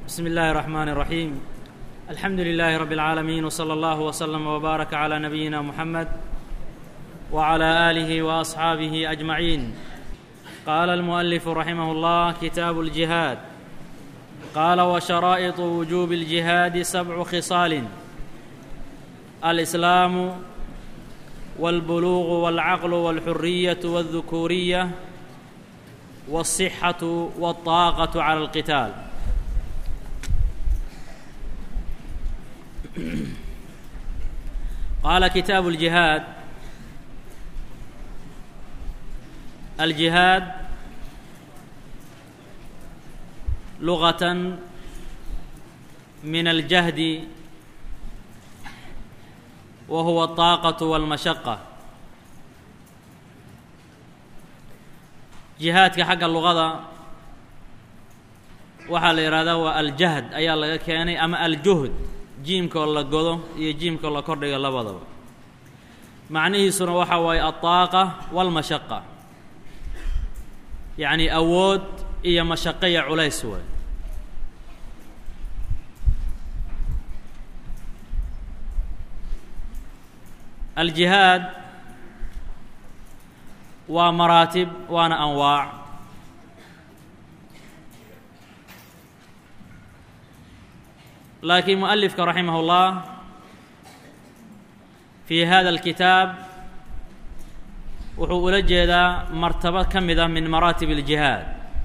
بسم الله الرحمن الرحيم الحمد لله رب العالمين وصلى الله وسلم وبارك على نبينا محمد وعلى اله واصحابه اجمعين قال المؤلف رحمه الله كتاب الجهاد قال وشرائط وجوب الجهاد سبع خصال الاسلام والبلوغ والعقل والحريه والذكوريه والصحه والطاقه على القتال قال كتاب الجهاد الجهاد لغة من الجهد وهو الطاقة والمشقة jihaadka xagga luqada waxaa la yidhahdaa waa aljahd ayaa laga keenay ama aljuhd jiimkoo la godo iyo jiimkoo la kordhiga labadaba macnihiisuna waxaa waaye alطaaqa wاlmashaqa yacni awood iyo mashaqo iyo culays waay aljihaad waa maraatib waana anwaac laakiin mualifka raximah اllah fi hada اlkitaab wuxuu ula jeedaa martabo ka mid ah min maraatib اljihaad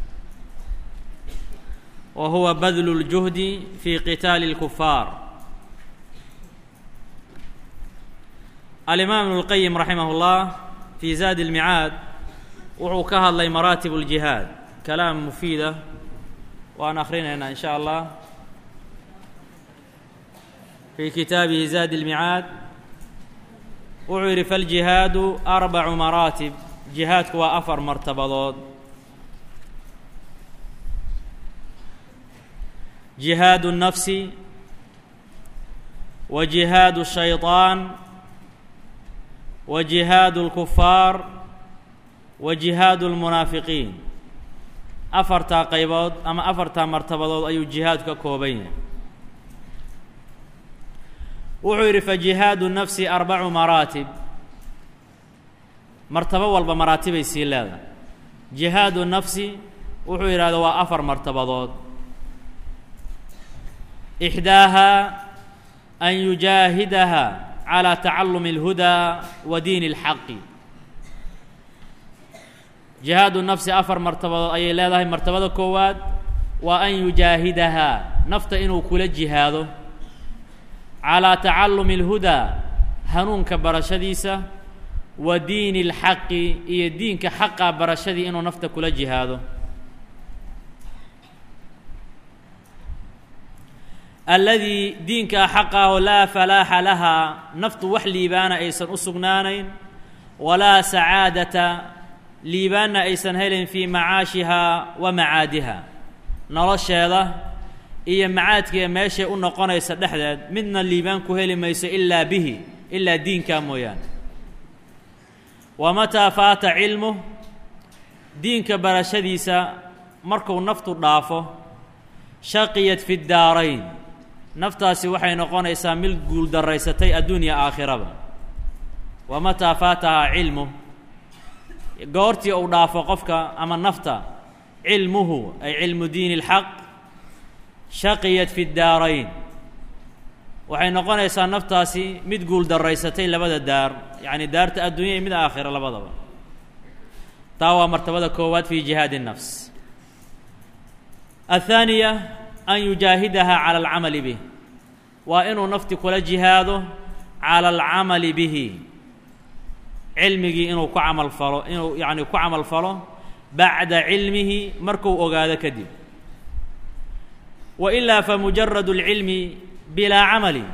wa huwa badlu اljuhdi fi qitaali اlkufaar alimaam ibn اlqayim raximah اllah fi zaadi اlmicaad wuxuu ka hadlay maraatib اljihaad kalaam mufiida waan akhrinaynaa in sha allah fi kitaabihi zaadi اlmicaad wuxuu yidhi faljihaadu arbacu maraatib jihaadku waa afar martabadood jihaadu الnafsi wa jihaadu الshayطaan wa jihaadu اlkufaar wa jihaadu اlmunaafiqiin afartaa qaybood ama afartaa martabadood ayuu jihaadku ka kooban yahay wuxuu yidhi fajihaadu nafsi arbacu maraatib martabo walba maraatibay sii leedahay jihaadu nafsi wuxuu yidhahda waa afar martabadood ixdaaha an yujaahidaha calى tacalumi اlhudaa wa diin اlxaqi jihaadu nafsi afar martabadood ayay leedahay martabada koowaad waa an yujaahidahaa nafta inuu kula jihaado calىa tacalumi اlhudaa hanuunka barashadiisa wa diini اlxaqi iyo diinka xaqa barashadii inuu nafta kula jihaado alladii diinkaa xaqaho laa falaaxa lahaa naftu wax liibaana aysan u sugnaanayn walaa sacaadata liibaanna aysan helayn fii macaashihaa wa macaadiha nolosheeda iyo macaadkiiya meeshay u noqonaysa dhexdeed midna liibaan ku heli mayso ilaa bihi ilaa diinkaa mooyaane wa mataa faata cilmuh diinka barashadiisa markuu naftu dhaafo shaqiyat fi daarayn naftaasi waxay noqonaysaa mid guuldarraysatay adduunya aakhiraba wa mataa faatahaa cilmuh goortii uu dhaafo qofka ama nafta cilmuhu ay cilmu diini اlxaq shaqiyat fi daarayn waxay noqonaysaa naftaasi mid guul daraysatay labada daar yacni daarta adduunya iyo mid aakhira labadaba taa waa martabada koowaad fi jihaadi الnafs athaaniya an yujaahidaha calى alcamali bih waa inuu nafti kula jihaado calى alcamali bihi cilmigii inuu ku camal falo inuu yacni ku camal falo bacda cilmihi markuu ogaado kadib wailaa famujarad اlcilmi bilaa camali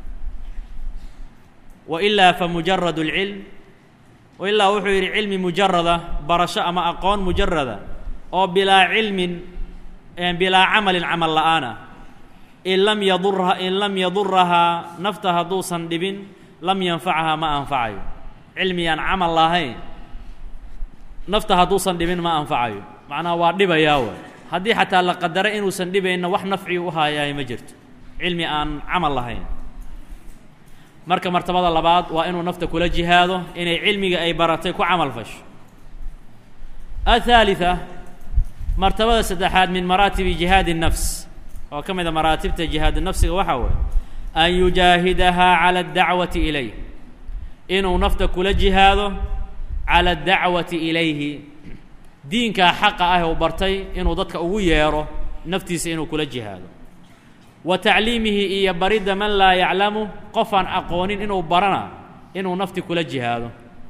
wailaa famujarad اlcilm wailaa wuxuu yidhi cilmi mujarada barasho ama aqoon mujarada oo bilaa cilmin bilaa camalin camal la'aan ah in lam yadurha in lam yadurahaa nafta hadduusan dhibin lam yanfacahaa ma anfacayo cilmi aan camal lahayn nafta hadduusan dhibin ma anfacayo macnaha waa dhibayaa way haddii xataa la qadaro inuusan dhibayna wax nafci u haayaay ma jirto cilmi aan camal lahayn marka martabada labaad waa inuu nafta kula jihaado inay cilmiga ay baratay ku camal fasho aلثaaliثa martabada saddexaad min maraatibi jihaadi الnafs oo ka mida maraatibta jihaad nafsiga waxaa waye an yujaahidahaa calى اdacwati ilayh inuu nafta kula jihaado calى اdacwati ilayhi diinkaa xaqa ah u bartay inuu dadka ugu yeero naftiisa inuu kula jihaado wa tacliimihi iyo baridda man laa yaclamu qofaan aqoonin inuu barana inuu nafti kula jihaado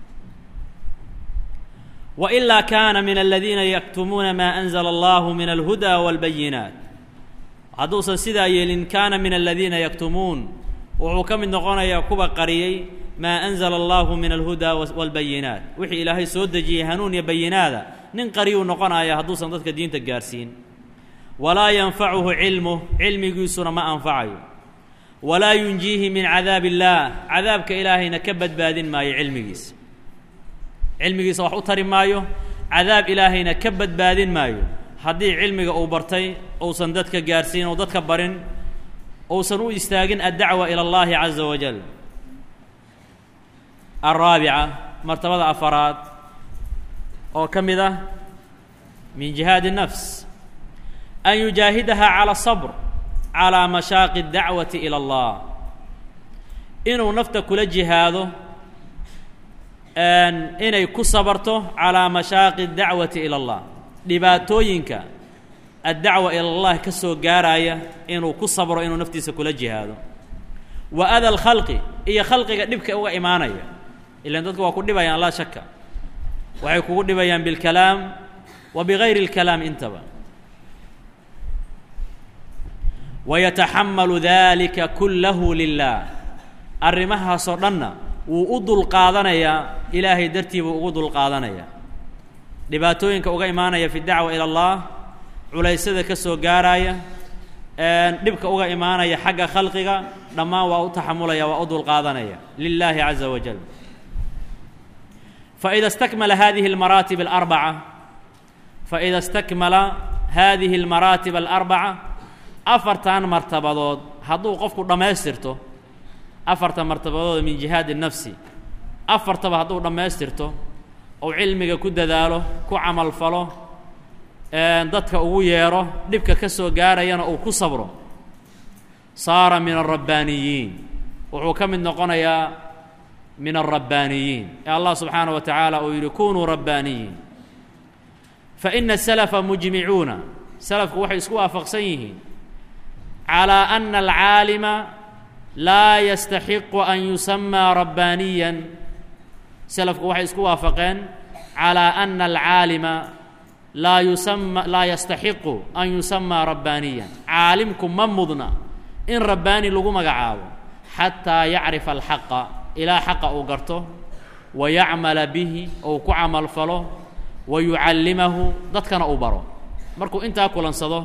wa ilaa kaana min aladiina yaktumuuna maa anzala allahu min alhudaa wاlbayinaat hadduusan sidaa yeelin kaana min aladiina yaktumuun wuxuu ka mid noqonayaa kuwa qariyey maa anzala allahu min alhudaa wاlbayinaat wixii ilaahay soo dejiyey hanuun iyo bayinaada nin qariyuu noqonaya hadduusan dadka diinta gaarsiin walaa yanfacuhu cilmuh cilmigiisuna ma anfacayo walaa yunjiihi min cadaab illaah cadaabka ilaahayna ka badbaadin maayo cilmigiisa cilmigiisa wax u tari maayo cadaab ilaahayna ka badbaadin maayo haddii cilmiga uu bartay uusan dadka gaarsiin ou dadka barin uusan u istaagin addacwa ila allahi caza wajal alraabica martabada afaraad oo ka mid ah min jihaadi الnafs an yujaahidaha calى sabr calىa mashaaqi اdacwati ilى اllah inuu nafta kula jihaado inay ku sabarto calىa mashaaqi اdacwati ilى اllah dhibaatooyinka addacwa ila اllah ka soo gaaraya inuu ku sabro inuu naftiisa kula jihaado wa ada اlkhalqi iyo khalqiga dhibka uga imaanaya ilan dadku waa ku dhibayaan laa shaka waxay kugu dhibayaan bilkalaam wa bigayri اlkalaam intaba wayataxamalu dalika kullahu lilah arrimahaasoo dhanna wuu u dulqaadanayaa ilaahay dartii buu ugu dulqaadanayaa dhibaatooyinka uga imaanaya fi dacwa ila allah culaysada ka soo gaaraya dhibka uga imaanaya xagga khalqiga dhammaan waa u taxamulaya waa u dulqaadanaya lilahi caza wajal faida stakmala hadihi almaraatib alarbaca faida stakmala hadihi almaraatib alarbaca afartan martabadood hadduu qofku dhammaystirto afartan martabadood min jihaadi nafsi afartaba hadduu dhammaystirto ou cilmiga ku dadaalo ku camalfalo dadka ugu yeero dhibka ka soo gaarayana uu ku sabro saara min alrabbaaniyiin wuxuu ka mid noqonayaa min alrabbaaniyiin ee allah subxaanaه wa tacaala uu yidhi kunuu rabbaaniyiin faina salafa mujmicuuna salafku waxay isku waafaqsan yihiin calى ana alcaalima laa yastaxiqu an yusamaa rabbaaniyan salafku waxay isku waafaqeen calى ana alcaalima laa yusama laa yastaxiqu an yusamaa rabbaaniyan caalimku ma mudna in rabbaani lagu magacaabo xataa yacrifa alxaqa ilaa xaqa uu garto wa yacmala bihi ou ku camalfalo wa yucallimahu dadkana uu baro markuu intaa kulansado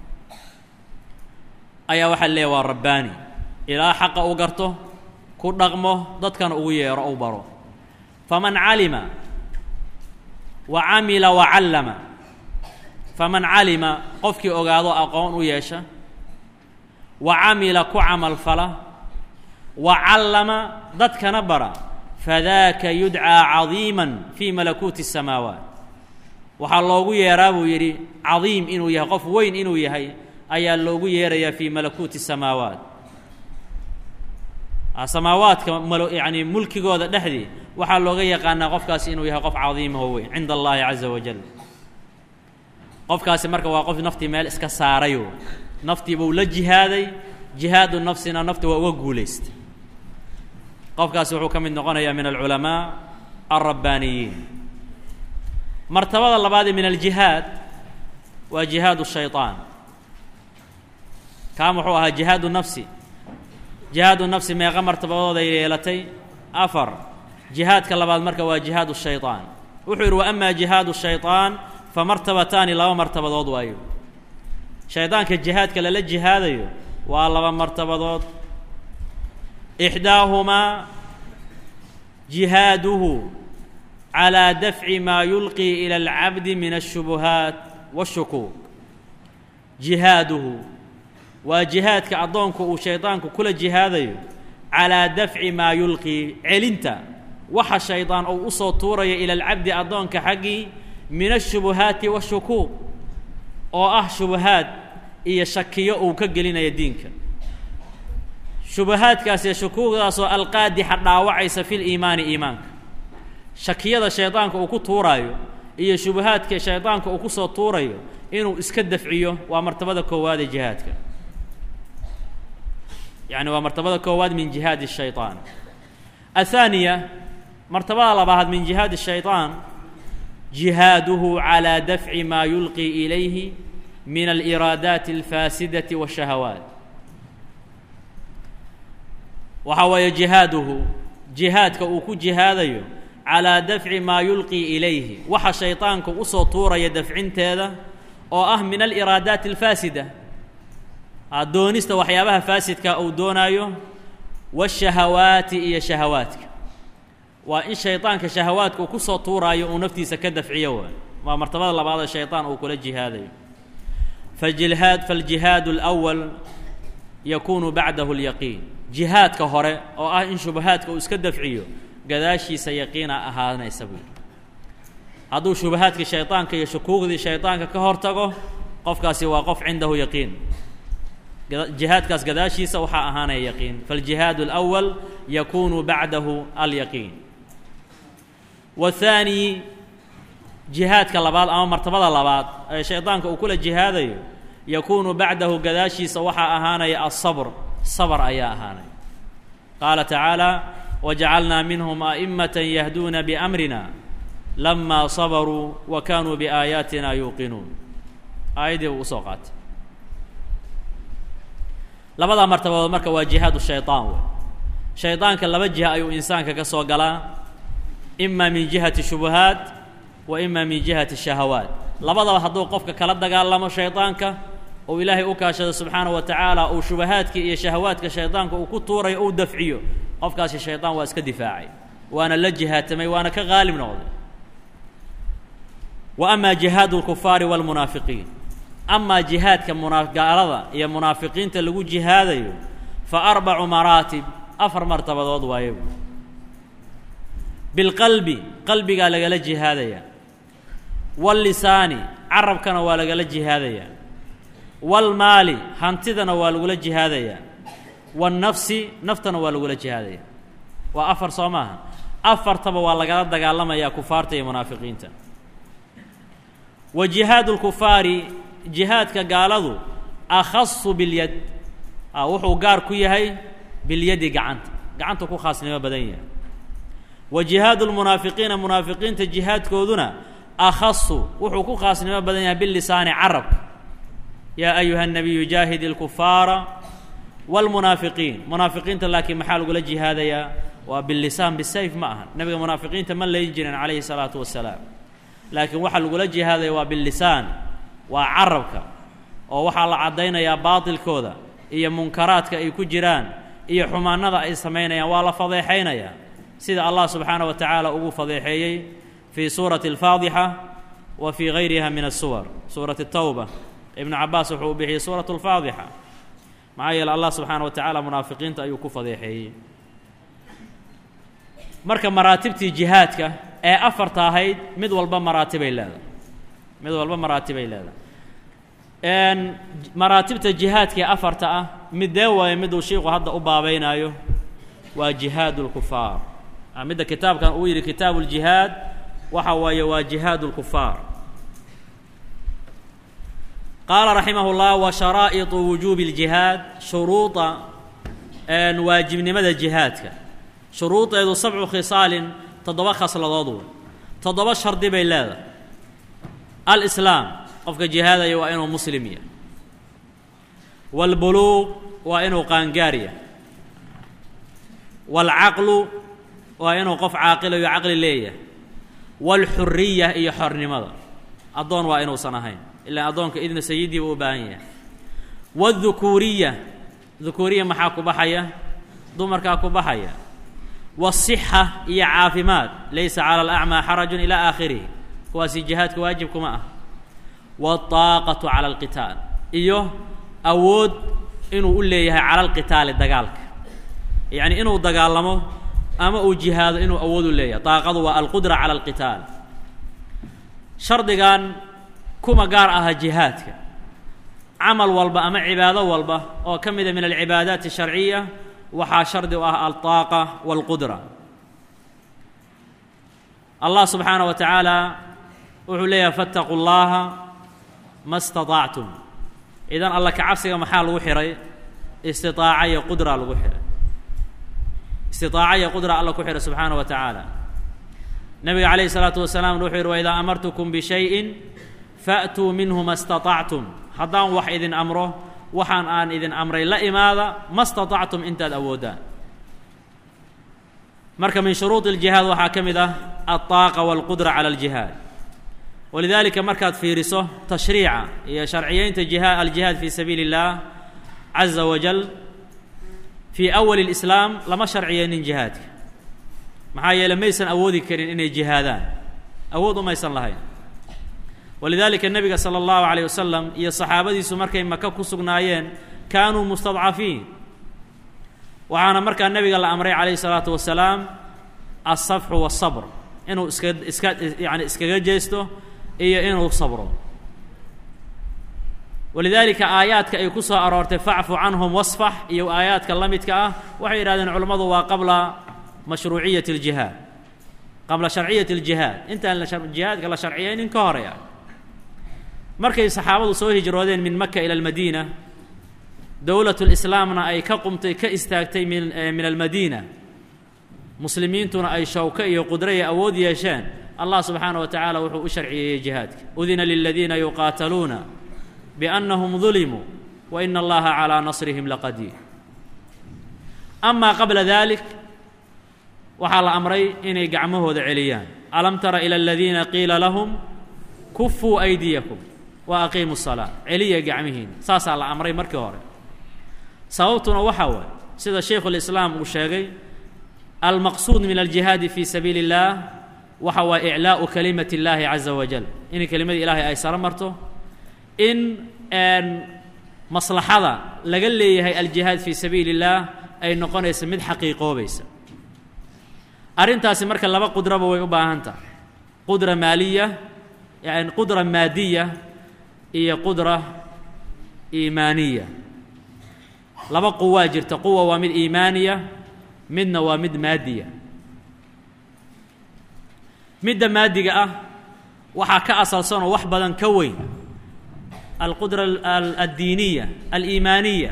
ayaa waxaa leeya waa rabbaani ilaa xaqa uu garto ku dhaqmo dadkana ugu yeero ou baro faman calima wa camila wa callama faman calima qofkii ogaado aqoon u yeesha wa camila ku camalfala wa callama dadkana bara fadaaka yudcaa cadiiman fii malakuuti الsamaawaat waxaa loogu yeeraa buu yidhi cadiim inuu yahay qof weyn inuu yahay ayaa loogu yeerayaa fii malakuuti الsamaawaat samaawaadka malo yacni mulkigooda dhexdii waxaa looga yaqaanaa qofkaasi inuu yahay qof cadiimaho weyn cinda allahi caza wajal qofkaasi marka waa qof naftii meel iska saarayo naftii buu la jihaaday jihaadu nafsina nafti waa uga guulaystay qofkaasi wuxuu ka mid noqonayaa min alculamaa alrabbaaniyiin martabada labaadee min aljihaad waa jihaadu shayطaan kaan wuxuu ahaa jihaadu nafsi jihaadu nafsi meeqa martabadood ay yeelatay afar jihaadka labaad marka waa jihaadu shayطaan wuxuu yidhi wa ama jihaadu shayطaan fa martabataani laba martabadood waayo shaydaanka jihaadka lala jihaadayo waa laba martabadood ixdaahumaa jihaaduhu calىa dafci maa yulqii ilى اlcabdi min الshubuhaat wالshukuuk jihaaduhu waa jihaadka addoonku uu shaydaanku kula jihaadayo calaa dafci maa yulqii celinta waxa shaydaan uu u soo tuuraya ila alcabdi addoonka xaggii min ashubuhaati washukuuq oo ah shubahaad iyo shakiyo uu ka gelinaya diinka shubahaadkaas iyo shukuuqdaasoo alqaadixa dhaawacaysa fi liimaani iimaanka shakiyada shaydaanka uu ku tuuraayo iyo shubahaadka shaydaanka uu kusoo tuurayo inuu iska dafciyo waa martabada koowaad ee jihaadka yacni waa martabada koowaad min jihaadi الshayطaan aلthaaniya martabada labaad min jihaadi الshayطaan jihaaduhu calى dafci maa yulqi ilayhi min aliraadaati اlfaasidaةi wالshahawaat waxa weeye jihaaduhu jihaadka uu ku jihaadayo calىa dafci maa yulqi ilayhi waxa shayطaanka usoo tuuraya dafcinteeda oo ah min aliraadaati اlfaasida doonista waxyaabaha faasidka uu doonaayo waashahawaati iyo shahawaadka waa in shaydaanka shahawaadka uu kusoo tuuraayo uu naftiisa ka dafciyo waay waa martabada labaad ee shaydaan uu kula jihaadayo fajihaad faljihaadu alawal yakuunu bacdahu lyaqiin jihaadka hore oo ah in shubahaadka uu iska dafciyo gadaashiisa yaqiina ahaanaysa buui hadduu shubahaadkii shaydaanka iyo shukuugdii shaydaanka ka hortago qofkaasi waa qof cindahu yaqiin jihaadkaas gadaashiisa waxaa ahaanaya yaqiin faljihaad اlأwal yakunu bacdahu alyaqiin waathaani jihaadka labaad ama martabada labaad ee shaydaanka uu kula jihaadayo yakunu bacdahu gadaashiisa waxaa ahaanaya alsabr sabr ayaa ahaanaya qaala tacaala wajacalnaa minhum a'imaة yahduuna bamrina lama sabaruu wa kanuu biaayaatina yuuqinuun aayaddii buu usoo qaatay labadaa martabadood marka waa jihaad shayطaan wey shaydaanka laba jiha ayuu insaanka ka soo galaa ima min jihati shubuhaat wa ima min jihati shahawaat labadaba hadduu qofka kala dagaalamo shaydaanka ou ilaahay u kaashado subxaana wa tacaala uu shubahaadka iyo shahawaadka shaydaanka uu ku tuurayo ou dafciyo qofkaasi shaydaan waa iska difaacay waana la jihaatamay waana ka qaalib noqday wa ama jihaad اlkufaari wاlmunaafiqiin amaa jihaadka muna gaalada iyo munaafiqiinta lagu jihaadayo fa arbacu maraatib afar martabadood waaye bilqalbi qalbigaa lagala jihaadayaa wallisaani carabkana waa lagala jihaadayaa walmaali hantidana waa lagula jihaadayaa wannafsi naftana waa lagula jihaadaya waa afar soo maaha afartaba waa lagala dagaalamayaa kufaarta iyo munaafiqiinta wa jihaadu lkufaari jihaadka gaaladu akhasu bilyad a wuxuu gaar ku yahay bilyadi gacanta gacanta ku khaasnimo badan yahay wa jihaadu lmunaafiqiina munaafiqiinta jihaadkooduna akhasu wuxuu ku khaasnimo badan yahay bilisaani carabka yaa ayuha الnabiyu jaahid اlkufaara wاlmunaafiqiin munaafiqiinta laakiin maxaa lagula jihaadayaa waa bilisaan bisayf ma aha nabiga munaafiqiinta ma layn jirin calayhi الsalaatu wasalaam laakiin waxaa lagula jihaadaya waa bilisaan waa carabka oo waxaa la caddaynayaa baatilkooda iyo munkaraadka ay ku jiraan iyo xumaanada ay samaynayaan waa la fadeexaynayaa sida allah subxaana wa tacaala ugu fadeexeeyey fii suurati alfaadixa wa fii gayriha min asuwar suurati tawba ibnu cabaas wuxuu u bixiyey suuratu alfaadixa maxaa yeele allah subxaana wa tacaala munaafiqiinta ayuu ku fadeexeeyey marka maraatibtii jihaadka ee afarta ahayd mid walba maraatibay leedahay mid walba maraatibay leedahay maraatibta jihaadka ee afarta ah midee waaye miduu shiiku hadda u baabeynaayo waa jihaad اlkufaar midda kitaabkan uu yidhi kitaabu اljihaad waxa waaye waa jihaad اlkufaar qaala raximah اllah wa sharaa'iطu wujuubi اljihaad shuruuda waajibnimada jihaadka shuruudeedu sabcu khisaalin toddoba khasladood wey toddoba shardi bay leedahay alislaam qofka jihaadaya waa inuu muslim yahay wاlbuluuq waa inuu qaangaar yahay wاlcaqlu waa inuu qof caaqilayo caqli leeyahay wاlxuriya iyo xornimada addoon waa inuusan ahayn ilaa addoonka idna sayidii buu u baahan yahay wاdhukuuriya dhukuuriya maxaa ku baxaya dumarkaa ku baxaya wالصixa iyo caafimaad laysa calى اlأcmى xaraju ilى aakhirihi kuwaasi jihaadka waajib kuma ah wالطaaqaةu calى اlqitaal iyo awood inuu u leeyahay cala alqitaali dagaalka yacni inuu dagaalamo ama uu jihaado inuu awood u leeyahay daaqadu waa alqudra cala alqitaal shardigan kuma gaar aha jihaadka camal walba ama cibaado walba oo ka mida min alcibaadaati asharciya waxaa shardi u ah aldaaqa waalqudra allah subxaanaه wa tacaala wuxuu leeyahay faاtaquu اllaha ma اstaطactum idan alla ka cabsiga maxaa lagu xihay istiطaaca iyo qudra lagu xihay istiطaaca iyo qudra alla ku xihay subxaanaه wa tacaala nabiga calayh الsalaatu wasalaam wuxuu yihi waidaa amartukum bishayءi faatuu minhu ma اstaطactum haddaan wax idin amro waxaan aan idin amray la imaada ma اstaطactum intaad awoodaan marka min shuruuط الjihaad waxaa ka mid ah alطaaqa wاlqudra calى اljihaad walidalika markaad fiiriso tashriica iyo sharciyeynta jiha aljihaad fi sabiili اllah caza wajal fii awali اlislaam lama sharciyeynin jihaadka maxaa yeele maysan awoodi karin inay jihaadaan awood umaysan lahayn walidalika nebiga salى اllahu عalيه wasalam iyo saxaabadiisu markay maka ku sugnaayeen kaanuu mustadcafiin waxaana markaa nebiga la amray calayh الsalaatu wasalaam alsafxu waالsabr inuu iska iska yani iskaga jeesto iyo inuu sabro walidaalika aayaadka ay ku soo aroortay facfu canhum wasfax iyo aayaadka la midka ah waxay yidhahdeen culammadu waa qabla mashruuciyati اljihaad qabla sharciyati اljihaad intaan jihaadka la sharciyaynin ka horeya markay saxaabadu soo hijroodeen min maka ila almadiina dowlat lislaamna ay ka qumtay ka istaagtay min min almadiina muslimiintuna ay shawko iyo qudro iyo awood yeesheen allah subxaana wa tacaala wuxuu u sharciyeeyey jihaadka udina liladiina yuqaataluuna biannahum dulimuu wa ina allaha calaa nasrihim laqadiir amaa qabla dalik waxaa la amray inay gacmahooda celiyaan alam tara ila aladiina qiila lahum kufuu aydiyakum wa aqiimu salaa celiya gacmihiina saasaa la amray markii hore sababtuna waxaa waaye sida shaykhu lislaam uu sheegay almaqsuud min aljihaadi fi sabiili اllah waxa waa iclaau kalimati اllahi caza wajal in kelimadii ilaahay ay saro marto in maslaxada laga leeyahay aljihaad fi sabiili اllah ay noqonayso mid xaqiiqoobaysa arrintaasi marka laba qudraba way u baahan tahay qudra maaliya yani qudra maadiya iyo qudra iimaaniya laba quwaa jirta quwa waa mid iimaaniya midna waa mid maadiya midda maadiga ah waxaa ka asalsanoo wax badan ka weyn alqudra addiiniya aliimaaniya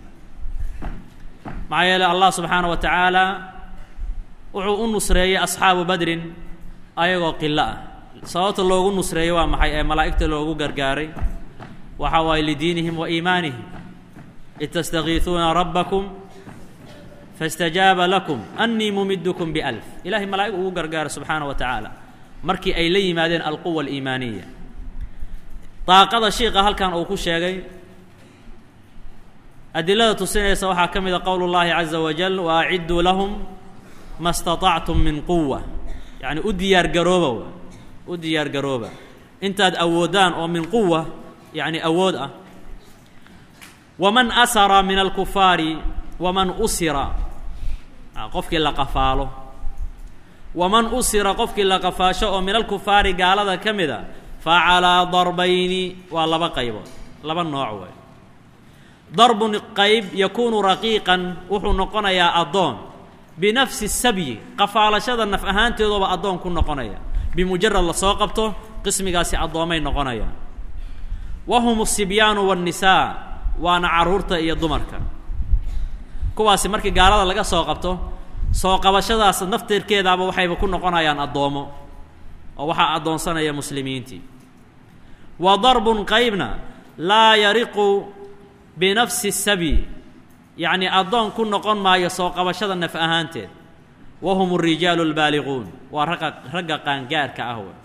maxaa yeele allah subxaana wa tacaala wuxuu u nusreeyey asxaabu badrin ayagoo qilo ah sababta loogu nusreeyey waa maxay ee malaa'igta loogu gargaaray waxa waaye lidiinihim wa iimaanihim id tastakiisuuna rabbakum faاstajaaba lakum annii mumidkum bialf ilahay malaa'ig ugu gargaara subxaana wa tacaala markii ay la yimaadeen alquwa aliimaaniya daaqada shiiqa halkan uu ku sheegay adilada tusinaysa waxaa ka mida qowl اllahi caza wajal wa acidduu lahum ma اstaطactum min quwa yacni u diyaar garooba u diyaar garooba intaad awoodaan oo min quwa yacni awood ah waman asara min alkufaari waman usira qofkii la qafaalo waman usira qofkii la qafaasho oo min alkufaari gaalada ka mida fa calaa darbayni waa laba qaybood laba nooc way darbun qayb yakuunu raqiiqan wuxuu noqonayaa addoon binafsi sabyi qafaalashada naf ahaanteedooba addoon ku noqonaya bimujarad lasoo qabto qismigaasi addoomay noqonayaan wa hum asibyaanu waannisaa waana carruurta iyo dumarka kuwaasi markii gaalada laga soo qabto soo qabashadaas naftirkeedaaba waxayba ku noqonayaan addoomo oo waxaa addoonsanaya muslimiintii wa darbun qaybna laa yariqu binafsi sabyi yacni addoon ku noqon maayo soo qabashada naf ahaanteed wa hum اrijaalu اlbaaliquun waa ragga ragga qaangaarka ah wey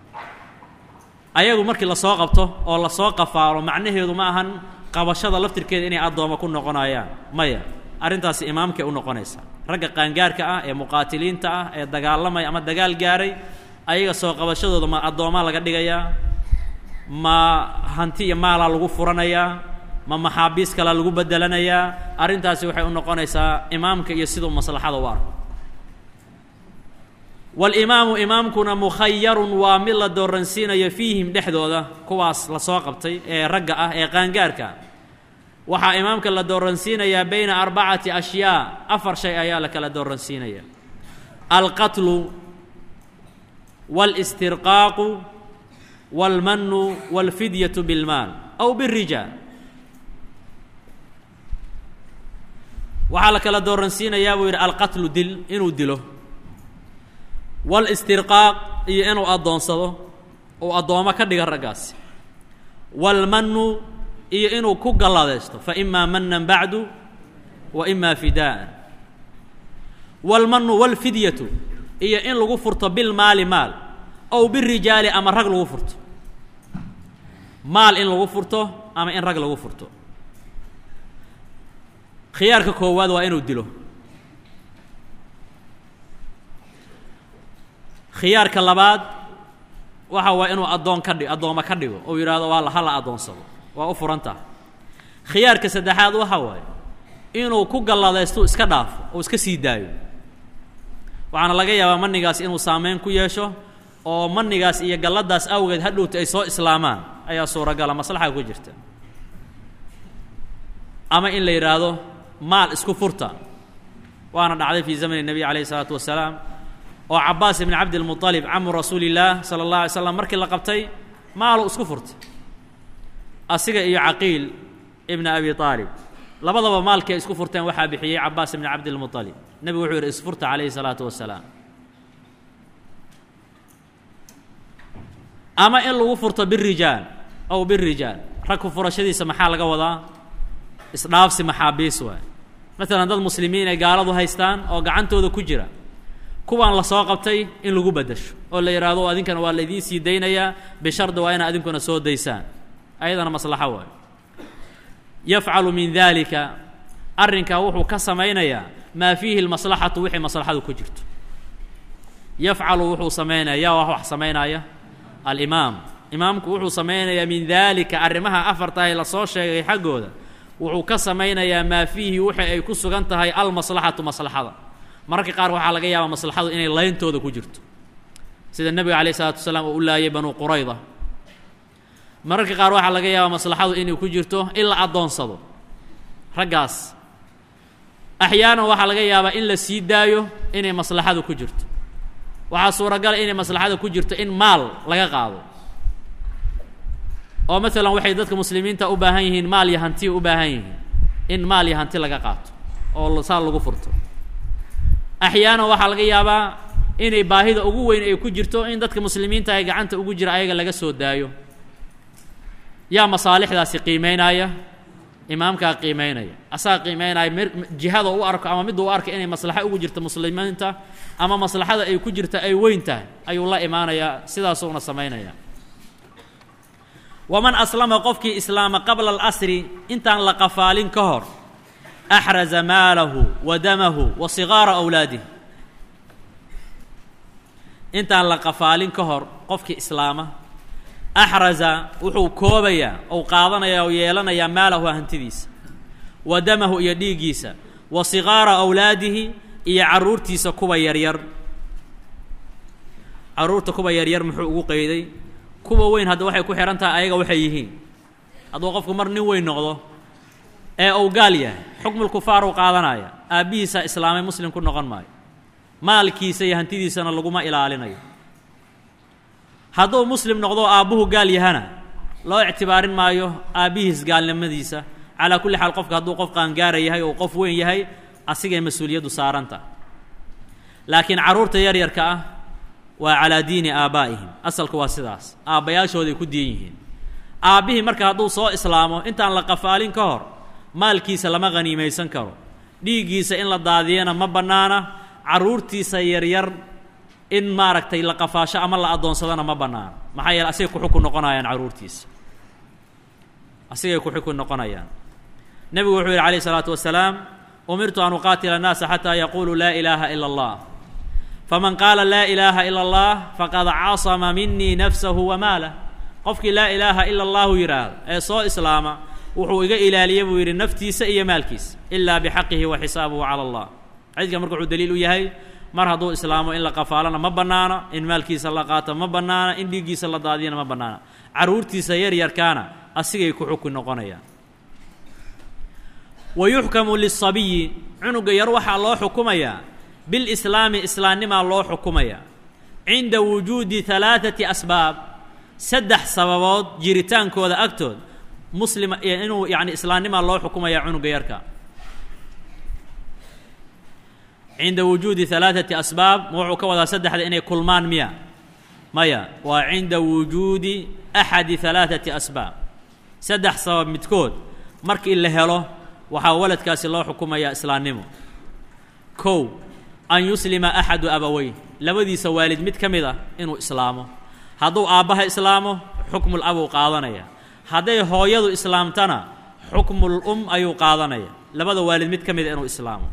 ayagu markii lasoo qabto oo lasoo qafaalo macnaheedu ma ahan qabashada laftirkeeda inay addooma ku noqonayaan maya arrintaasi imaamkay u noqonaysaa ragga qaangaarka ah ee muqaatiliinta ah ee dagaalamaya ama dagaal gaaray ayaga soo qabashadooda ma addoomaa laga dhigayaa ma hanti iyo maalaa lagu furanayaa ma maxaabiis kale lagu bedelanayaa arrintaasi waxay u noqonaysaa imaamka iyo siduu maslaxada u arko walimaamu imaamkuna mukhayarun waa mid la dooransiinayo fiihim dhexdooda kuwaas lasoo qabtay ee ragga ah ee qaangaarka waxaa imaamka la dooransiinayaa bayna arbacati ashyaa afar shay ayaa la kala dooransiinaya alqatlu wاlاstirqaaqu wاlmanu wاlfidyatu biاlmaal aw bالrijaal waxaa la kala dooransiinayaa buu yidhi alqatlu dil inuu dilo wاlاstirqaaq iyo inuu addoonsado uu addoomo ka dhiga raggaasi wاlmanu iyo inuu ku galladaysto fa imaa manan bacdu wa imaa fidaa'an wاlmanu wاlfidyatu iyo in lagu furto bilmaali maal ow birijaali ama rag lagu furto maal in lagu furto ama in rag lagu furto khiyaarka koowaad waa inuu dilo khiyaarka labaad waxa waa inuu addoon ka dhi addooma ka dhigo ou yidhaahdo waa ha la addoonsado waa u furan taha khiyaarka saddexaad waxa waaye inuu ku galladaystu iska dhaafo oo iska sii daayo waxaana laga yaabaa manigaas inuu saameyn ku yeesho oo manigaas iyo galladaas awgeed hadhowta ay soo islaamaan ayaa suuragala maslaxa ku jirta ama in la yidhaahdo maal isku furta waana dhacday fii zamani nebiy calayhi isalaatu wasalaam oo cabaas ibni cabdilmuطalib camu rasuuli illaah sala اllah alay slam markii la qabtay maalu isku furtay asiga iyo caqiil ibna abi aalib labadaba maalkii ay isku furteen waxaa bixiyey cabaas ibni cabdilmuطalib nebigu wuxuu yidhi isfurta calayhi الsalaatu wasalaam ama in lagu furto birijaal ow birijaal ragku furashadiisa maxaa laga wadaa isdhaafsi maxaabiis waay maalan dad muslimiin ay gaaladu haystaan oo gacantooda ku jira kuwaan la soo qabtay in lagu beddesho oo la yidhaahdo adinkana waa la idiin sii daynayaa bishardi waa inaad idinkuna soo daysaan ayadana maslaxo waay yafcalu min dalika arrinkaa wuxuu ka samaynayaa maa fiihi lmaslaxatu wixii maslaxadu ku jirto yafcalu wuxuu samaynaya yaa wax samaynaya alimaam imaamku wuxuu samaynayaa min daalika arrimaha afartahay lasoo sheegay xaggooda wuxuu ka samaynayaa maa fiihi wixii ay ku sugan tahay almaslaxatu maslaxada mararka qaar waxaa laga yaabaa maslaxadu inay layntooda ku jirto sida nebiga alayh isalaatu wasalaam oo u laayay banuu qurayda mararka qaar waxaa laga yaabaa maslaxadu inay ku jirto in la addoonsado raggaas axyaanan waxaa laga yaabaa in la sii daayo inay maslaxadu ku jirto waxaa suuragala inay maslaxada ku jirto in maal laga qaado oo maalan waxay dadka muslimiinta u baahan yihiin maal iyo hanti u baahan yihiin in maal iyo hanti laga qaato oo saa lagu furto axyaanan waxaa laga yaabaa inay baahida ugu weyn ay ku jirto in dadka muslimiinta ay gacanta ugu jira ayaga laga soo daayo yaa masaalixdaasi qiimeynaya imaamkaa qiimeynaya asaga qiimeynaya m jihada u arko ama midda u arka inay maslaxo ugu jirto muslimiinta ama maslaxada ay ku jirta ay weyn tahay ayuu la imaanayaa sidaasuuna samaynaya waman aslama qofkii islaama qabla alasri intaan la qafaalin ka hor axraza maalahu wa damahu wa sigaara awlaadih intaan la qafaalin ka hor qofkii islaama axraza wuxuu koobayaa ou qaadanayaa oo yeelanayaa maalahu hantidiisa wa damahu iyo dhiiggiisa wa sigaara awlaadihi iyo carruurtiisa kuwa yaryar carruurta kuwa yaryar muxuu ugu qeyday kuwa weyn hadda waxay ku xidhan tahay ayaga waxay yihiin hadduu qofku mar nin weyn noqdo ee uu gaal yahay xukmulkufaar uu qaadanaya aabbihiisa islaamay muslim ku noqon maayo maalkiisa iyo hantidiisana laguma ilaalinayo hadduu muslim noqdo aabbuhu gaal yahana loo ictibaarin maayo aabbihiis gaalnimadiisa calaa kulli xaal qofka hadduu qof qaangaara yahay oo qof weyn yahay asigay mas-uuliyaddu saaranta laakiin carruurta yaryarka ah waa calaa diini aabaa'ihim asalku waa sidaas aabbayaashooday ku diin yihiin aabbihii marka hadduu soo islaamo intaan la qafaalin ka hor maalkiisa lama haniimaysan karo dhiiggiisa in la daadiyana ma bannaana carruurtiisa yaryar in maaragtay la qafaasho ama la addoonsadana ma bannaana maxaa yeele asigay kuxukun noqonayaan carruurtiisa asigay kuxukun noqonayaan nebigu wuxuu yidhi alayh isalaatu wasalaam umirtu an uqaatila annaasa xataa yaquuluu laa ilaaha ila allah faman qaala laa ilaaha ila allah faqad casama minii nafsahu wa maalah qofkii laa ilaaha ila allahu yidhaahdo ee soo islaama wuxuu iga ilaaliya buu yidhi naftiisa iyo maalkiisa ilaa bixaqihi wa xisaabuhu cala allah xadiidkan marka wuxuu daliil u yahay mar hadduu islaamo in la qafaalana ma bannaana in maalkiisa la qaato ma bannaana in dhiiggiisa la daadiyana ma bannaana carruurtiisa yaryarkaana asigay ku xukun noqonayaan wa yuxkamu lisabiyi cunuga yar waxaa loo xukumayaa bilislaami islaamnimaa loo xukumayaa cinda wujuudi halaaثati asbaab saddex sababood jiritaankooda agtood muslima inuu yani islaamnimaa loo xukumayaa cunuga yarka cinda wujuudi halaaثati asbaab ma wuxuu ka wadaa saddexda inay kulmaan miya maya waa cinda wujuudi axadi halaaثati asbaab saddex sabab midkood markii la helo waxaa waladkaasi loo xukumayaa islaamnimo kow an yuslima axadu abaweyn labadiisa waalid mid ka mid ah inuu islaamo hadduu aabbaha islaamo xukmul abuu qaadanaya hadday hooyadu islaamtana xukmul um ayuu qaadanaya labada waalid mid ka mid a inuu islaamo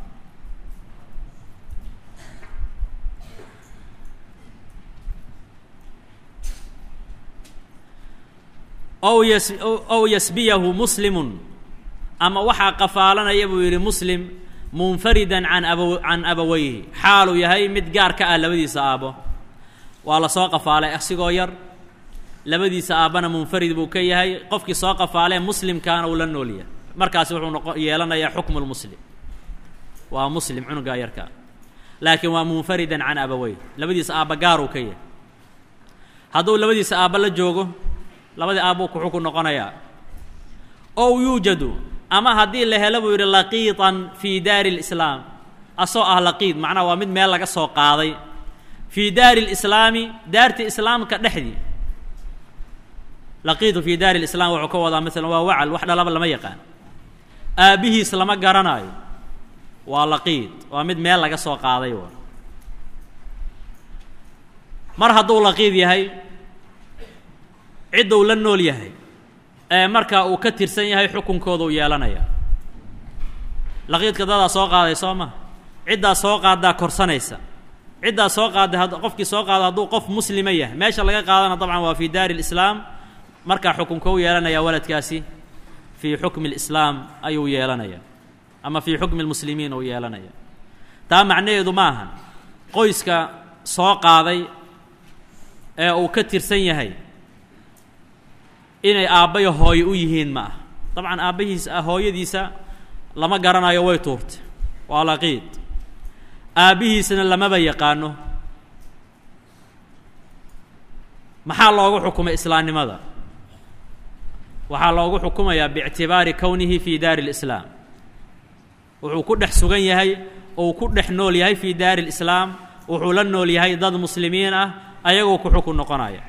ow yas ow yasbiyahu muslimun ama waxaa qafaalanaya buu yidhi muslim munfaridan can aba can abaweyhi xaaluu yahay mid gaar ka ah labadiisa aabbo waa la soo qafaalay asigoo yar labadiisa aabbana munfarid buu ka yahay qofkii soo qafaalee muslimkaana uu la nool yahay markaasi wuxuu noqo yeelanayaa xukmu lmuslim waa muslim cunugaa yarkaa laakiin waa munfaridan can abaweyh labadiisa aabba gaaruu ka yahay hadduu labadiisa aabba la joogo labadii aabbuu ku xukun noqonayaa ow yuujadu ama haddii la helo buu yidhi laqiitan fii daari lislaam asoo ah laqiid macnaha waa mid meel laga soo qaaday fii daari lislaami daarti islaamka dhexdii laqiitu fii daari lislaam wuxuu ka wadaa masalan waa wacal wax dhalaba lama yaqaan aabbihiis lama garanaayo waa laqiid waa mid meel laga soo qaaday wa mar hadduu laqiid yahay cidduu la nool yahay ee markaa uu ka tirsan yahay xukunkooda u yeelanaya laqiidka dadaa soo qaaday soo ma ciddaa soo qaaddaa korsanaysa ciddaa soo qaadday had qofkii soo qaado hadduu qof muslima yahay meesha laga qaadana dabcan waa fii daari lislaam markaa xukunka u yeelanaya waladkaasi fii xukmi lislaam ayuu yeelanaya ama fii xukmi lmuslimiin uu yeelanaya taa macnaheedu ma ahan qoyska soo qaaday ee uu ka tirsan yahay inay aabbayo hooyo u yihiin ma ah dabcan aabbahiisa hooyadiisa lama garanayo way tuurtay waa laqiid aabbihiisna lamaba yaqaano maxaa loogu xukumay islaamnimada waxaa loogu xukumayaa biictibaari kownihi fii daari lislaam wuxuu ku dhex sugan yahay ou ku dhex nool yahay fii daari lislaam wuxuu la nool yahay dad muslimiin ah ayagoo ku xukun noqonaya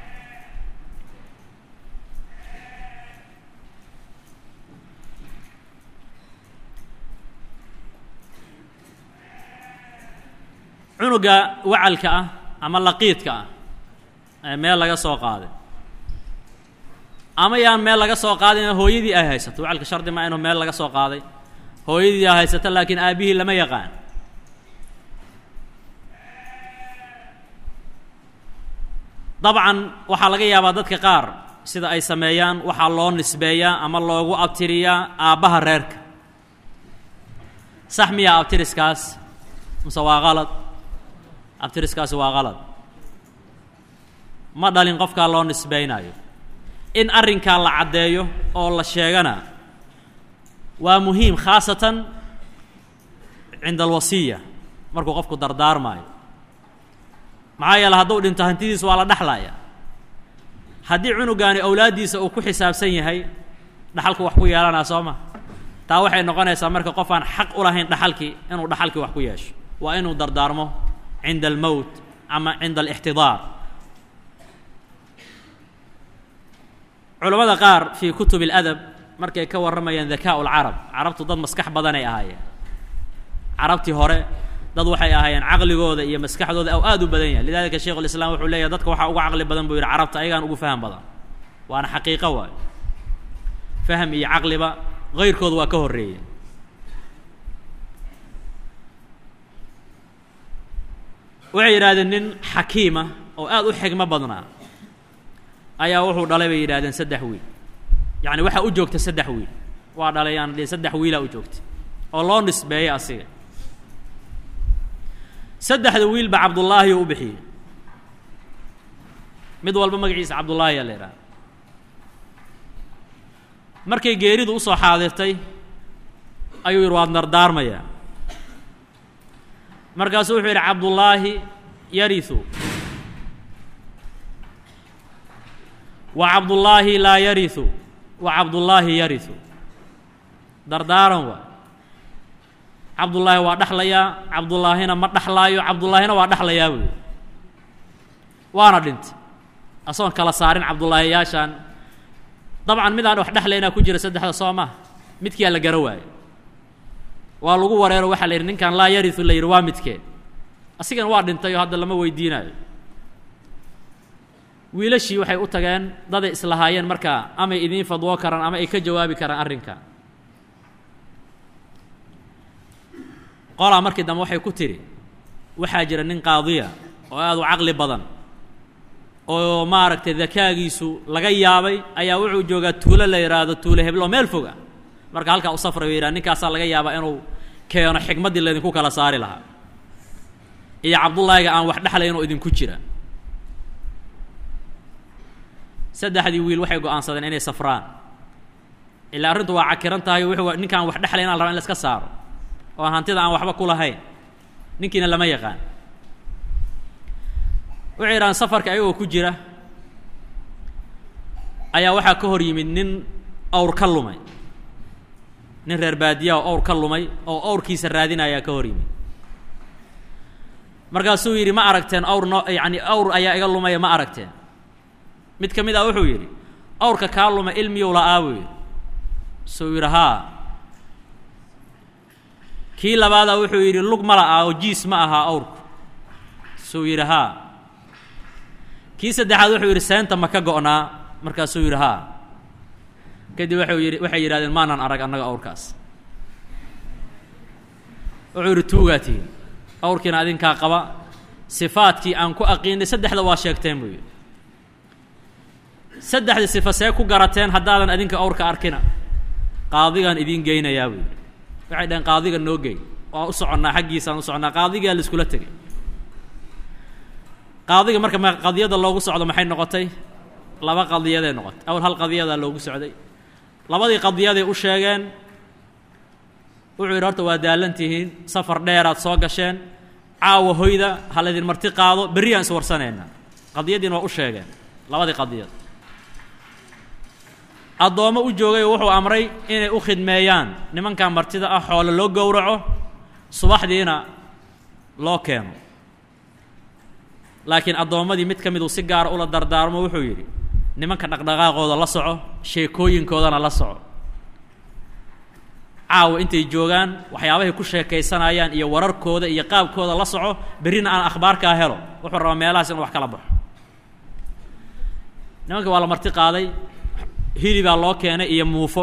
cunuga wacalka ah ama laqiidka ah ee meel laga soo qaaday ama yaan meel laga soo qaadayna hooyadii ay haysato wacalka shardi ma inuu meel laga soo qaaday hooyadii ay haysato laakiin aabbihii lama yaqaan dabcan waxaa laga yaabaa dadka qaar sida ay sameeyaan waxaa loo nisbeeyaa ama loogu abtiriyaa aabbaha reerka sax miyaa abtiriskaas mase waa qalad abtiriskaasi waa qalad ma dhalin qofkaa loo nisbaynaayo in arrinkaa la caddeeyo oo la sheegana waa muhiim khaasatan cinda alwasiya markuu qofku dardaarmaayo maxaa yeele hadduu dhinto hantidiis waa la dhexlaya haddii cunugaani awlaaddiisa uu ku xisaabsan yahay dhaxalku wax ku yeelanaa soo ma taa waxay noqonaysaa marka qof aan xaq u lahayn dhaxalkii inuu dhaxalkii wax ku yeesho waa inuu dardaarmo cinda almowt ama cinda alixtidaar culammada qaar fii kutub اladab markay ka warramayaan dakaa lcarab carabtu dad maskax badanay ahaayeen carabtii hore dad waxay ahaayeen caqligooda iyo maskaxdooda aw aad u badan yahay lidalika sheikhu lislaam wuxuu leeyahy dadka waxaa uga caqli badan buu yidhi carabta ayagaan ugu faham badan waana xaqiiqo waayo fahm iyo caqliba hayrkooda waa ka horreeyey waxay yidhahdeen nin xakiima oo aad u xigmo badnaa ayaa wuxuu dhalay bay yidhahdeen saddex wiil yacni waxaa u joogta saddex wiil waa dhalay aan dhihin saddex wiilaa u joogtay oo loo nisbeeyey asiga saddexda wiilba cabdullaahi u bixiyey mid walba magaciisa cabdullaahi yaa la idhaha markay geeridu usoo xaadirtay ayuu yidhi waad dardaarmayaa markaasuu wuxuu yidhi cabdullaahi yarisu wa cabdullaahi laa yarisu wa cabdullaahi yarisu dardaaran waa cabdullaahi waa dhexlayaa cabdullaahina ma dhexlaayo cabdullaahina waa dhexlayaa buuyi waana dhintay asagoon kala saarin cabdullaahiyaashaan dabcan midaan wax dhexlaynaa ku jira saddexda soo maha midkiyaa la gara waayo waa lagu wareero waxaa la yidhi ninkan laa yarisu la yidhi waa midkeen asigana waa dhintay oo hadda lama weydiinayo wiilashii waxay u tageen daday islahaayeen markaa amay idiin fadwoo karaan ama ay ka jawaabi karaan arrinka qolaa markii dambe waxay ku tidhi waxaa jira nin qaadiya oo aad u caqli badan oo maaragtay dakaagiisu laga yaabay ayaa wuxuu joogaa tuulo la yidhaahdo tuulo heblo meel foga marka halkaa u safrayo yidhaha ninkaasaa laga yaabaa inuu keeno xikmaddii laydinku kala saari lahaa iyo cabdullaahiga aan wax dhexlayn oo idinku jira saddexdii wiil waxay go-aansadeen inay safraan ilaa arrintu waa cakiran tahay wuxuu ninkaan wax dhexlayn a la raba in la iska saaro oo hantida aan waxba ku lahayn ninkiina lama yaqaan waxay yidhahaan safarka ayagoo ku jira ayaa waxaa ka hor yimid nin awr ka lumay nin reer baadiya oo awr ka lumay oo awrkiisa raadinayaa ka hor yimid markaasuu yidhi ma aragteen awr no yacani awr ayaa iga lumaya ma aragteen mid ka mid ah wuxuu yidhi awrka kaa lumay ilmiyow la-aa buu yidhi suu yidhi haa kii labaadaa wuxuu yidhi lug ma la-aa oo jiis ma ahaa awrku suu yidhi haa kii saddexaad wuxuu yidhi seenta ma ka go'naa markaasuu yidhi haa kadib waxuu yidhi waxay yidhahdeen maanaan arag annaga awrkaas wuxuu yidhi tuugaa tihin awrkiina adinkaa qaba sifaadkii aan ku aqiinay saddexda waa sheegteen buu yidhi saddexda sifa see ku garateen haddaadan adinka awrka arkina qaadigaan idiin geynayaa buu yidhi waxay dhaheen qaadiga noo gey waan u soconnaa xaggiisaan u soconnaa qaadigaa la iskula tegay qaadiga marka ma qadiyada loogu socdo maxay noqotay laba qadiyaday noqotay awal hal qadiyadaa loogu socday labadii qadiyaday u sheegeen wuxuu yidhi horta waa daalan tihiin safar dheeraad soo gasheen caawa hoyda ha laydin marti qaado berriyaan is warsanaynaa qadiyaddiina waa u sheegeen labadii qadiyad addoommo u joogay wuxuu amray inay u khidmeeyaan nimankan martida ah xoole loo gowraco subaxdiina loo keeno laakiin addoommadii mid ka miduu si gaara ula dardaarmo wuxuu yidhi nimanka dhaqdhaqaaqooda la soco sheekooyinkoodana la soco caawa intay joogaan waxyaabahay ku sheekaysanayaan iyo wararkooda iyo qaabkooda la soco berrina aan akhbaarkaa helo wuxuu rabaa meelahaas inuu wax kala baxo nimanka waa la marti qaaday hilibaa loo keenay iyo muufo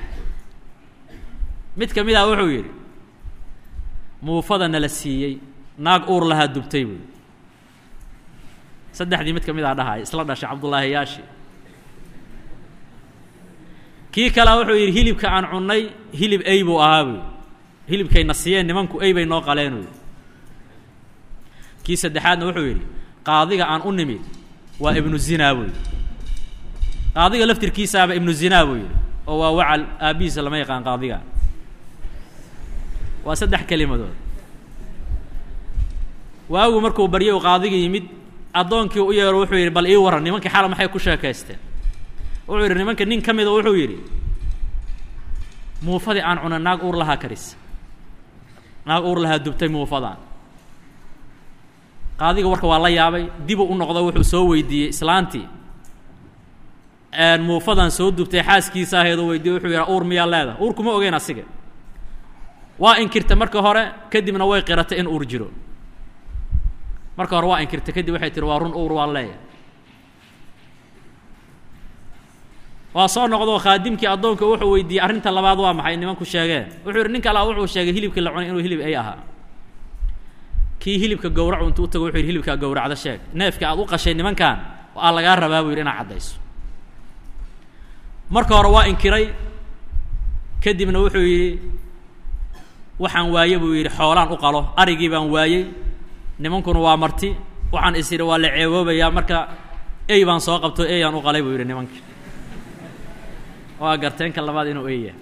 mid ka mid ah wuxuu yidhi muufada nala siiyey naag uur lahaa dubtay buuyi saddexdii mid ka mid ah dhahay isla dhashay cabdullaahi yaashi kii kalea wuxuu yidhi hilibka aan cunnay hilib ey buu ahaa buuyi hilibkayna siiyeen nimanku ey bay noo qaleen buuyi kii saddexaadna wuxuu yidhi qaadiga aan u nimid waa ibnu zinaa buu yidhi qaadiga laftirkiisaaba ibnu zinaa buu yidhi oo waa wacal aabbihiisa lama yaqaan qaadiga waa saddex kelimadood waagu markuu baryo u qaadiga yimid addoonkii u yeero wuxuu yidhi bal ii warran nimankii xala maxay ku sheekaysteen wuxuu yidhi nimanka nin ka mida wuxuu yidhi muufadii aan cuna naag uur lahaa karis naag uur lahaa dubtay muufadaan qaadiga warka waa la yaabay dibu u noqdo wuxuu soo weydiiyey islaantii muufadan soo dubtay xaaskiisa ahaydoo weydiiye wuxuu yidhaha uur miyaa leedahay uur kuma ogeyn asiga waa inkirta marka hore kadibna way qiratay in uur jiro marka hore waa inkirta kadib waxay tihi waa run uur waa leeyahay waa soo noqdoo khaadimkii addoonka wuxuu weydiiyey arrinta labaad waa maxay nimanku sheegeen wuxuu yidhi nin kale wuxuu sheegay hilibkii la cunay inuu hilib ay ahaa kii hilibka gowracu intuu u tago wuxuu yidhi hilibkaa gowracda sheeg neefka aad u qashay nimankan aa lagaa rabaa buu yidhi inaad caddayso marka hore waa inkiray kadibna wuxuu yidhi waxaan waaye buu yidhi xoolaan u qalo arigii baan waayey nimankuna waa marti waxaan is yidhi waa la ceeboobayaa marka ey baan soo qabto eyaan u qalay buu yidhi nimankii waa garteenka labaad inuu eeya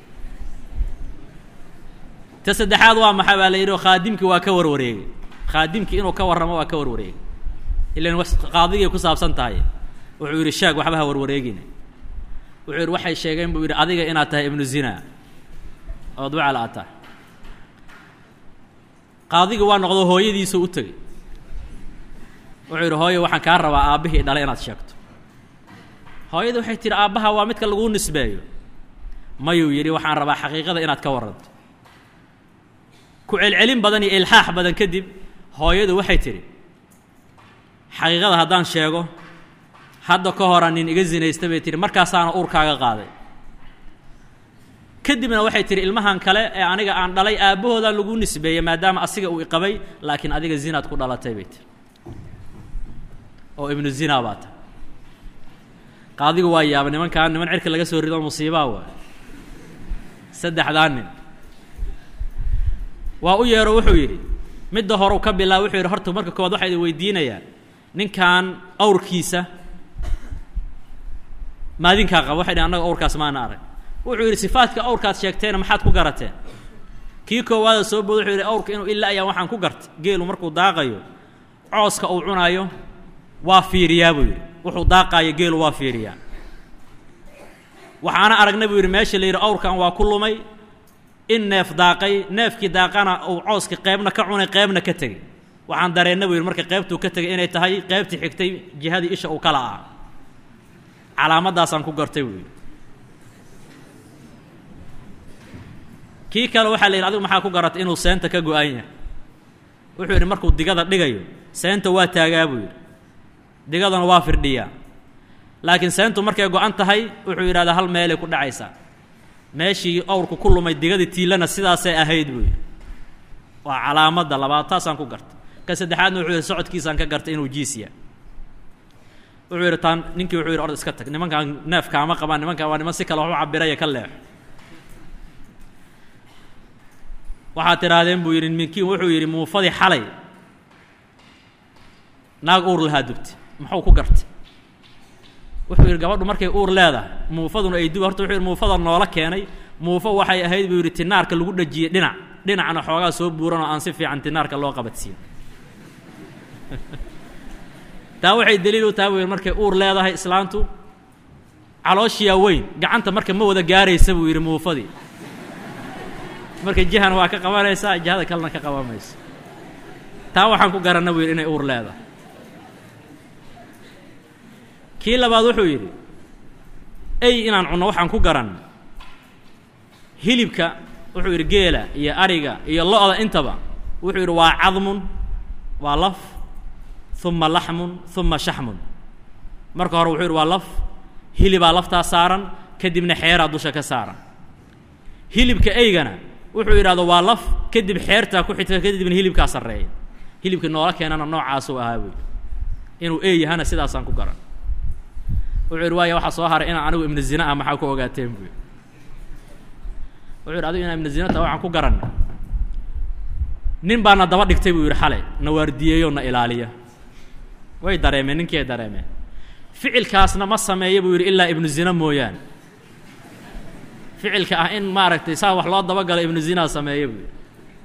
ta saddexaad waa maxay baa la yidhi khaadimkii waa ka warwareegay khaadimkii inuu ka warramo waa ka warwareegay ilan qaadigay ku saabsan tahay wuxuu yidhi shaag waxba ha warwareegina wuxuu yidhi waxay sheegeen buu yidhi adiga inaad tahay ibnu zina ood wacal aad tahay qaadigii waa noqdo hooyadiisu u tegey wuxuu yidhi hooyo waxaan kaa rabaa aabbihii dhalay inaad sheegto hooyadii waxay tihi aabbaha waa midka laguu nisbeeyo mayuu yidhi waxaan rabaa xaqiiqada inaad ka warranto ku celcelin badan iyo ilxaax badan kadib hooyadu waxay tidhi xaqiiqada haddaan sheego hadda ka hora nin iga zinaysta bay tihi markaasaana uurkaaga qaaday kadibna waxay tihi ilmahan kale ee aniga aan dhalay aabbahoodaa lagu nisbeeyey maadaama asiga uu iqabay laakiin adiga zinaad ku dhalatay bay tihi oo ibnu zina baa tahay qaadigu waa yaaba nimankaan niman cirka laga soo rido musiibaa waay saddexdaa nin waa u yeero wuxuu yidhi midda horeu ka bilaaba wuxuu yidhi horta marka koowaad waxaa idin weydiinayaa ninkan awrkiisa maadinkaa qaba waxay dhi annaga awrkaas maana arag wuxuu yidhi sifaadka awrkaad sheegteena maxaad ku garateen kii koowaada soo booda wuxuu yidhi awrka inuu ila ayaan waxaan ku gartay geelu markuu daaqayo cooska uu cunayo waa fiiriyaa buu yidhi wuxuu daaqaayo geelu waa fiiriyaa waxaana aragnay buu yidhi meesha la yidhi awrkan waa ku lumay in neef daaqay neefkii daaqana uu cooska qeybna ka cunay qeybna ka tegey waxaan dareenna buu yidhi marka qeybtuu ka tegay inay tahay qeybtii xigtay jihadii isha uu kala ah calaamaddaasaan ku gartay buu yidhi kii kale waxaa la yidhi adigu maxaa ku garatay inuu seenta ka go-an yahay wuxuu yidhi markuu digada dhigayo seenta waa taagaa buu yidhi digadana waa firdhiyaa laakiin seentu markay go-an tahay wuxuu yidhahdaa hal meelay ku dhacaysaa meeshii awrku ku lumay digadii tiilana sidaasay ahayd buu yidhi waa calaamadda labaad taasaan ku gartay ka saddexaadna wuxuu yidhi socodkiisaan ka gartay inuu jiisya wuxuu yidhi taan ninkii wuxuu yidhi ord iska tag nimankaan neefkaama qabaan nimankaan waa niman si kale wax u cabiraya ka leexo waxaad tidhaahdeen buu yidhi minkiin wuxuu yidhi muufadii xalay naag uur lahaa dubtay muxuu ku gartay wuxuu yidhi gabadhu markay uur leedahay muufaduna ay dub horta wuxuu yidhi muufada noola keenay muufo waxay ahayd buu yidhi tinaarka lagu dhajiyey dhinac dhinacna xoogaa soo buuran oo aan si fiican tinaarka loo qabadsiin taa waxay daliil u tahay buu yidhi markay uur leedahay islaantu calooshiyaa weyn gacanta marka ma wada gaaraysa buu yidhi muufadii marka jihana waa ka qabanaysaa jihada kalena ka qaban mayso taa waxaan ku garanna buu yidhi inay uur leedahay kii labaad wuxuu yidhi ey inaan cunno waxaan ku garan hilibka wuxuu yidhi geela iyo ariga iyo lo-da intaba wuxuu yidhi waa cadmun waa laf uma laxmun uma shaxmun marka hore wuxuu yidhi waa laf hilibaa laftaa saaran kadibna xeeraa dusha ka saaran hilibka eygana wuxuu yidhahdo waa laf kadib xeertaa ku xigta kadibna hilibkaa sarreeya hilibka noola keenana noocaasuu ahaa buy inuu ey yahana sidaasaan ku garan wuxuu yidhi waaya waxaa soo haray inaan anigu ibnu zina ah maxaa ku ogaateen buy wuxuu yidhi adigu inaan ibnu zina taha waxaan ku garanay nin baana daba dhigtay buu yidhi xalay na waardiyeeyo na ilaaliya way dareemeen ninkii ay dareemeen ficilkaasna ma sameeya buu yidhi ilaa ibnu zina mooyaane ficilka ah in maaragtay saa wax loo dabagalo ibnu zinaa sameeya buu yidhi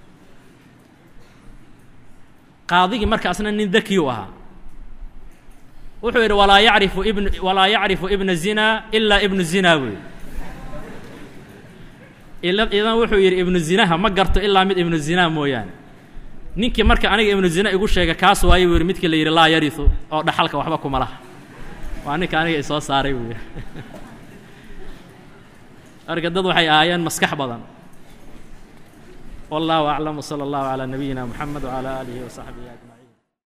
qaadigii markaasna nin dakiyuu ahaa wuxuu yidhi walaa yacrifu ibn walaa yacrifu ibna zina ilaa ibnu zina buu yidhi idan wuxuu yidhi ibnu zinaha ma garto ilaa mid ibnu zina mooyaane ninkii marka aniga ibnu zina igu sheega kaas waaye buu yidhi midkii la yidhi laa yarisu oo dhaxalka waxba kuma laha waa ninka aniga isoo saaray buu yidhi marka dad waxay ahaayeen maskax badan wallahu aclam wsala allahu calaa nabiyina moxamed wcala aalihi wasaxbihi ajmaciin